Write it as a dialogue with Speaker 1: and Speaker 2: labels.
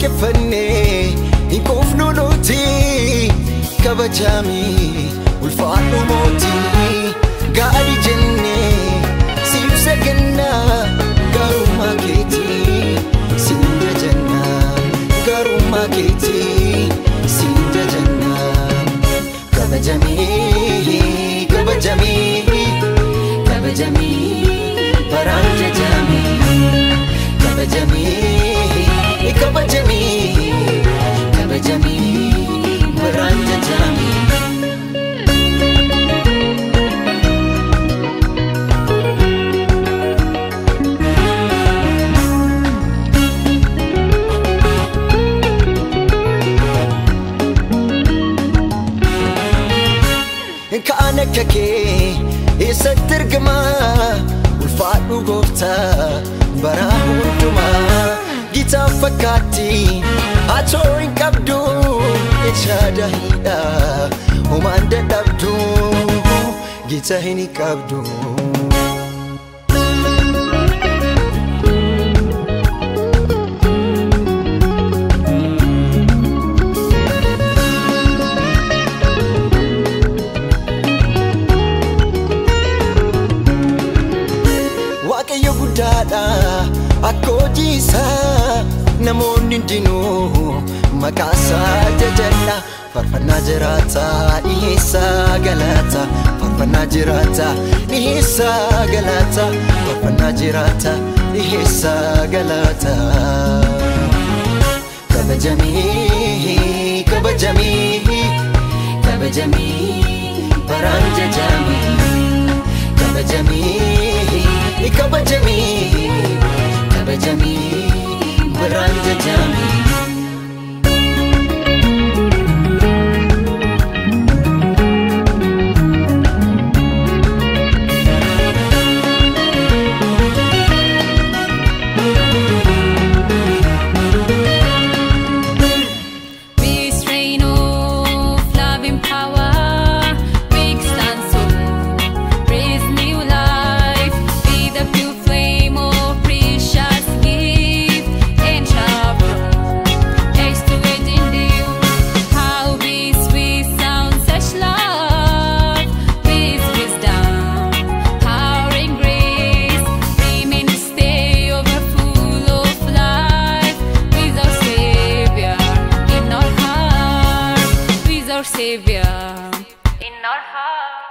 Speaker 1: waaqeffannee hin quufnu nuti kabajamii ulfaadhu mootii gaarii jennee siif sagannaa gaarummaa keetii siin jajannaa gaarummaa keetii siin jajannaa kabajamii kabajamii kabajamii baraan jajamii kabajamii kabajamii kabajamii baraan jajamii. Kaan akka kee eessatti argama ulfaadhu gooftaa bara hundumaa gitaa fakkaatti atoo hin qabdu echaada hidha homaan dadhabdu gita hin qabdu. Waaqayyo guddaadha akka hojii isaa namoonni hundinuu maqaa isaa jajadha farfannaa jiraata dhiheessaa galata farfannaa jiraata dhiheessaa galata farfannaa jiraata dhiheessaa galata kabajamii kabajamii kabajamii baraan jajamii kabajamii kabajamii kabajamii baraan jajamii.
Speaker 2: Be strain of loving power, big stand so praise new life. Be the pure flame of precious gift and sharper. Takes to it in you. How be sweet sound such love, with wisdom, power and grace. Remain to stay over full of life with our Savior in our heart, with our Savior in our heart.